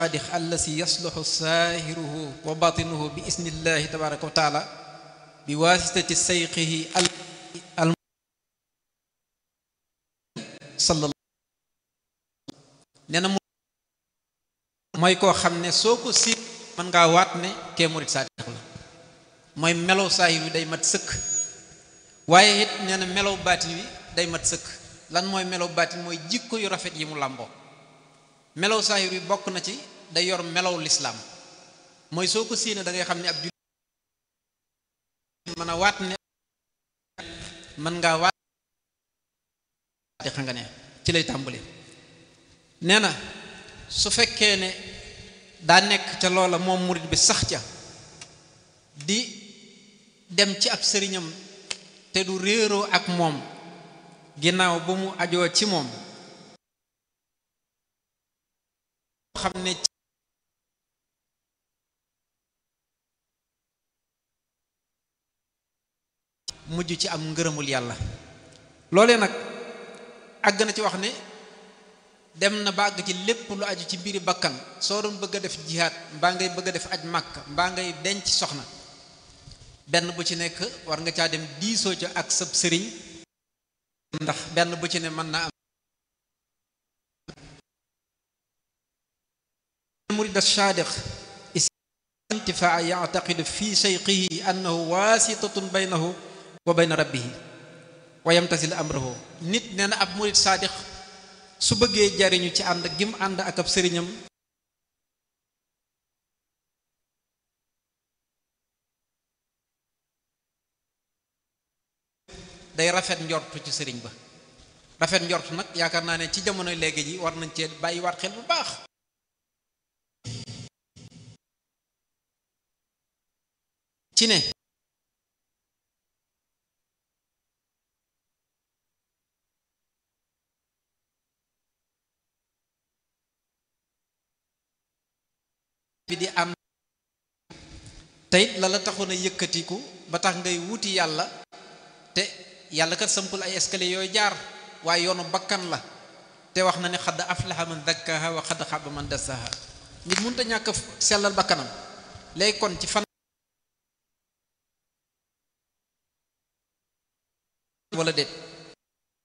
saadix allasi yasluxu saahiruhu wa batinuhu bi isnillahi tabaraka wa taala bi waasitati sayqihi al al sallallahu nee na mu mooy koo xam ne soo ko si mën ngaa waat ne kee murit saadix la mooy melow saahir wi day mat sëkk waaye it nee na melow baatin wi day mat sëkk lan mooy melow baatin mooy jikko yu rafet yi mu làmboo melow saahir wi bokk na ci day yor melow lislaam mooy soo ko séenee da ngay xam ne ab jullit mën a waat ne mën ngaa waat di xam nga ne ci lay tàmbali nee na su fekkee ne daa nekk ca loola moom murit bi sax ca di dem ci ab sëriñam te du réeroo ak moom ginnaaw ba mu ajoo ci moom xam ne mujj ci am ngërëmul yàlla loolee nag àgg na ci wax ne dem na ba àgg ci lépp lu aju ci biiri bakkan soo doon bëgg a def jihaat mbaa ngay bëgg a def aj màkk mbaa ngay denc soxna benn bu ci nekk war nga caa dem diisoo ca ak sab sëriñ ndax benn bu ci ne mën naa am murid as-sadiq intifaa yactaqidu fi shayqihi annahu waasitatun baynahu wa bayna rabbihi wa yamtasil amrahu nit nee na ab murid saadix su bëggee jariñu ci ànd gim ànd ak ab sëriñam day rafet njortu ci sëriñ ba rafet njortu nag yaakaar naa ne ci jamono léegi ji war nañ cee bàyyiwaat xel bu baax ci ne bi di ànd teyit la la taxoon a yëkkatiku ba tax ngay wuti yàlla te yàlla kat sampul ay escalier yooyu jaar waaye yoonu bakkan la te wax na ne xadd aflaha man dakkaha wa xadd xaba man dassaha nit mënut a ñàkk sellal bakkanam léegi kon ci fan wala déet